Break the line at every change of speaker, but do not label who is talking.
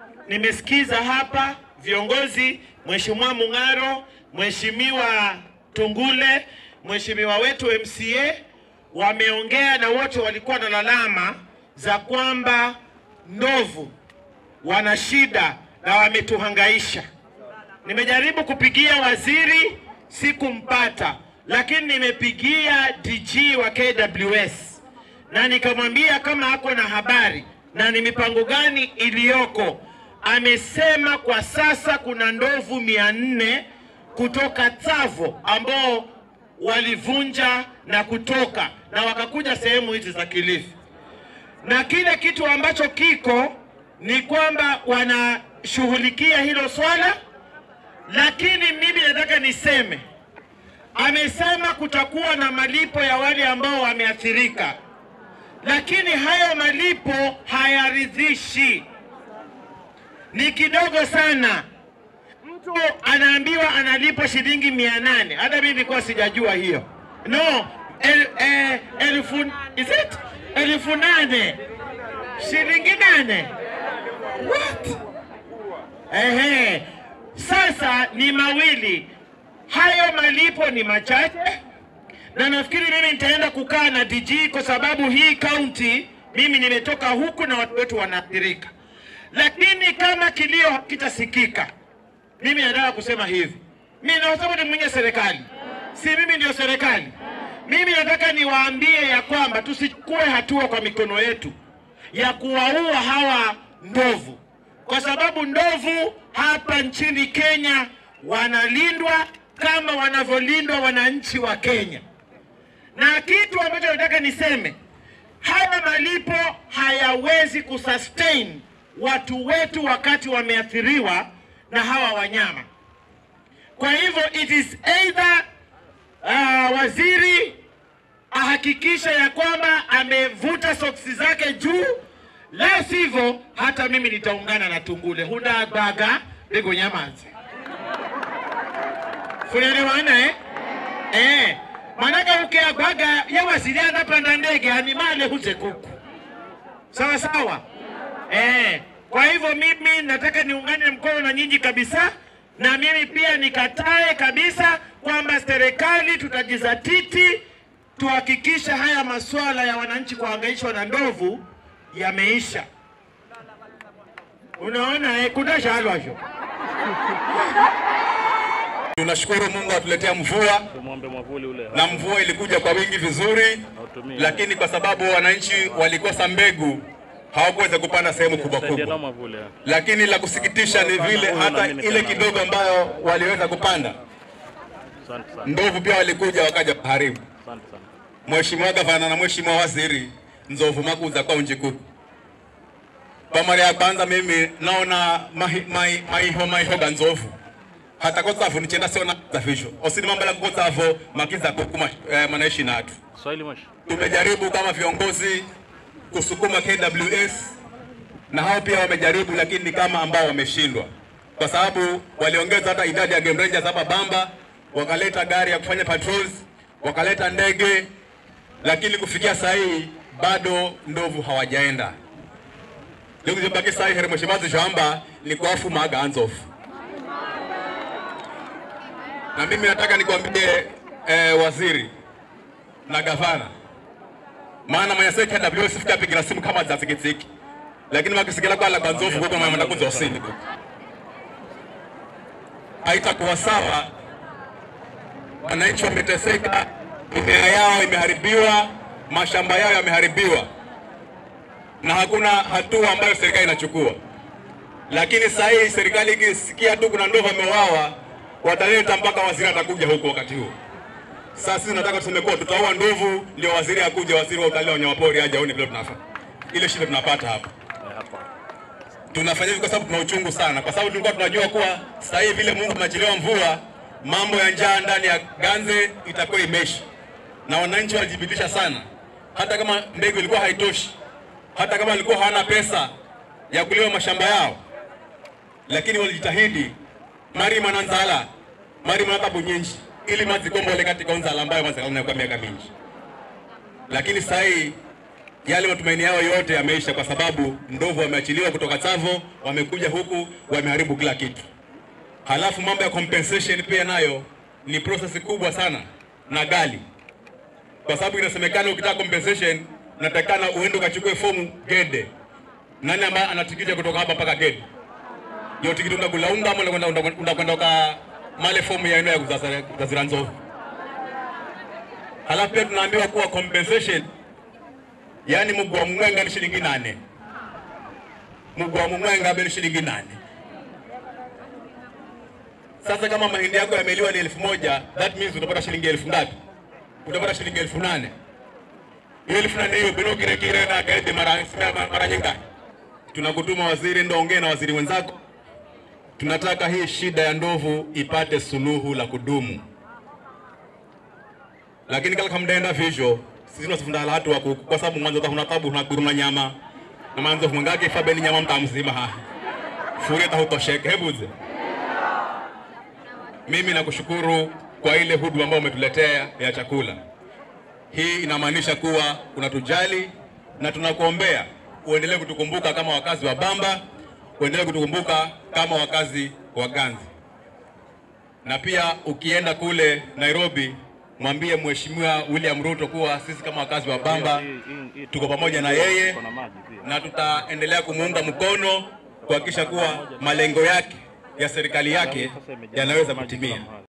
nimesikiza hapa viongozi, Mheshimiwa Mung'aro, Mheshimiwa Tungule, Mheshimiwa wetu MCA wameongea na wote walikuwa na lalama za kwamba ndovu wana shida na wametuhangaisha. Nimejaribu kupigia waziri sikumpata, lakini nimepigia DG wa KWS na nikamwambia kama ako na habari na ni mipango gani iliyoko. Amesema kwa sasa kuna ndovu mia nne kutoka Tsavo ambao walivunja na kutoka na wakakuja sehemu hizi za Kilifi, na kile kitu ambacho kiko ni kwamba wanashughulikia hilo swala, lakini mimi nataka niseme, amesema kutakuwa na malipo ya wale ambao wameathirika, lakini hayo malipo hayaridhishi, ni kidogo sana. Mtu anaambiwa analipwa shilingi mia nane. Hata mimi nilikuwa sijajua hiyo. No, el, eh, elfu, is it? elfu nane shilingi nane What? Ehe. Sasa ni mawili, hayo malipo ni machache, na nafikiri mimi nitaenda kukaa na DG kwa sababu hii kaunti mimi nimetoka huku na watu wetu wanaathirika, lakini kama kilio hakitasikika, mimi nataka kusema hivi, mimi na sababu ni mwenye serikali, si mimi ndio serikali. Mimi nataka niwaambie ya kwamba tusichukue hatua kwa mikono yetu ya kuwaua hawa ndovu, kwa sababu ndovu hapa nchini Kenya wanalindwa kama wanavyolindwa wananchi wa Kenya. Na kitu ambacho nataka niseme, haya malipo hayawezi kusustain watu wetu wakati wameathiriwa na hawa wanyama. Kwa hivyo it is either uh, waziri ahakikisha ya kwamba amevuta soksi zake juu, la sivyo hata mimi nitaungana na Tungule hudabaga bigo nyamanzi funaelewana eh? Eh, manaka ukiagwaga yawaziri anapanda ndege animale huze kuku sawa sawa eh. Kwa hivyo mimi nataka niungane mkono na nyinyi kabisa, na mimi pia nikatae kabisa kwamba serikali tutajizatiti tuhakikisha haya masuala ya wananchi kuhangaishwa na ndovu yameisha. Unaona eh, kudashalwasho
Tunashukuru Mungu atuletea mvua
Tumwombe mwavuli ule
na mvua ilikuja kwa wingi vizuri,
Hautumii.
lakini kwa sababu wananchi walikosa mbegu hawakuweza kupanda sehemu kubwa
saidia na
kubwa.
mwavuli.
Lakini la kusikitisha ni vile hata ile kidogo ambayo waliweza kupanda,
Asante sana,
ndovu pia walikuja wakaja kuharibu.
asante sana.
Mheshimiwa Gavana na Mheshimiwa Waziri, nzovu makuza kaunji kuku kwa mara ya kwanza mimi naona mahi- mai- maiho maiho ga nzovu hata kotsavu nichenda siona zafisho osini mambo la kotsavu makiza kuku ma- eh, manaishi natu
Swahili mwisho.
tumejaribu kama viongozi kusukuma KWS na hao pia wamejaribu, lakini ni kama ambao wameshindwa, kwa sababu waliongeza hata idadi ya game rangers hapa Bamba, wakaleta gari ya kufanya patrols, wakaleta ndege, lakini kufikia saa hii bado ndovu hawajaenda. Nikuzibaki saa hii here mheshimiwa Zishamba ni kuafu maga anzofu na mimi nataka nikwambie eh, waziri na gavana maana manyase KWS fika pigira simu kama za zikitsiki lakini makisigala kwa la banzofu kwa mama ndakuza usini haitakuwa sawa wananchi wameteseka mimea yao imeharibiwa mashamba yao yameharibiwa na hakuna hatua ambayo serikali inachukua lakini sasa hii serikali ikisikia tu kuna ndovu ameuawa wataleta mpaka waziri atakuja huko wakati huo sasa sisi tunataka tuseme kuwa tutaua ndovu, ndio waziri akuje, waziri wa utalii wa wanyamapori aje aone vile tunafa. Ile shida tunapata hapa.
Eh, hapa.
Tunafanya hivi kwa sababu tuna uchungu sana, kwa sababu tulikuwa tunajua kuwa sasa hivi vile Mungu amechelewa mvua, mambo ya njaa ndani ya Ganze itakuwa imeisha, na wananchi walijibitisha sana, hata kama mbegu ilikuwa haitoshi, hata kama walikuwa hawana pesa ya kulima mashamba yao, lakini walijitahidi mari mananzala mari manatabu nyinji ili mazikombole katika onzala ambayo mazikana kwa miaka mingi lakini sasa hii yale matumaini yao yote yameisha, kwa sababu ndovu wameachiliwa kutoka Tsavo, wamekuja huku wameharibu kila kitu. Halafu mambo ya compensation pia nayo ni process kubwa sana na gali, kwa sababu inasemekana ukitaka compensation unatakikana uende ukachukue fomu Gede. Nani ambaye ana tikiti ya kutoka hapa mpaka Gede? Hiyo tikiti unakula unga ama unakwenda unakwenda uka male fomu ya eneo ya kuzazira kuzazira nzovu. Halafu pia tunaambiwa kuwa compensation, yaani mguu wa mwenga ni shilingi nane, mguu wa mwenga ni shilingi nane. Sasa kama mahindi yako yameliwa ni elfu moja that means utapata shilingi elfu ngapi? Utapata shilingi elfu nane. Hiyo elfu nane hiyo bino kire kire na gaidi mara mara, mara nyingi. Tunakutuma waziri, ndo ongea na waziri wenzako. Tunataka hii shida ya ndovu ipate suluhu la kudumu, lakini kala kamdaenda vizho sisi tunasifunda hatu wa kuku kwa sababu mwanzo huna tabu huna kuruna nyama na mwanzo mwangake fabeni nyama mtamzima ha furia tahutosheke hebuze mimi nakushukuru kwa ile huduma ambayo umetuletea ya chakula. Hii inamaanisha kuwa unatujali na tunakuombea uendelee kutukumbuka kama wakazi wa Bamba, uendelee kutukumbuka kama wakazi wa Ganzi, na pia ukienda kule Nairobi mwambie Mheshimiwa William Ruto kuwa sisi kama wakazi wa Bamba
Hii- hii- hii-
tuko pamoja na yeye
Kuna maji pia.
na tutaendelea kumuunga mkono kuhakikisha kuwa malengo yake ya serikali yake yanaweza kutimia.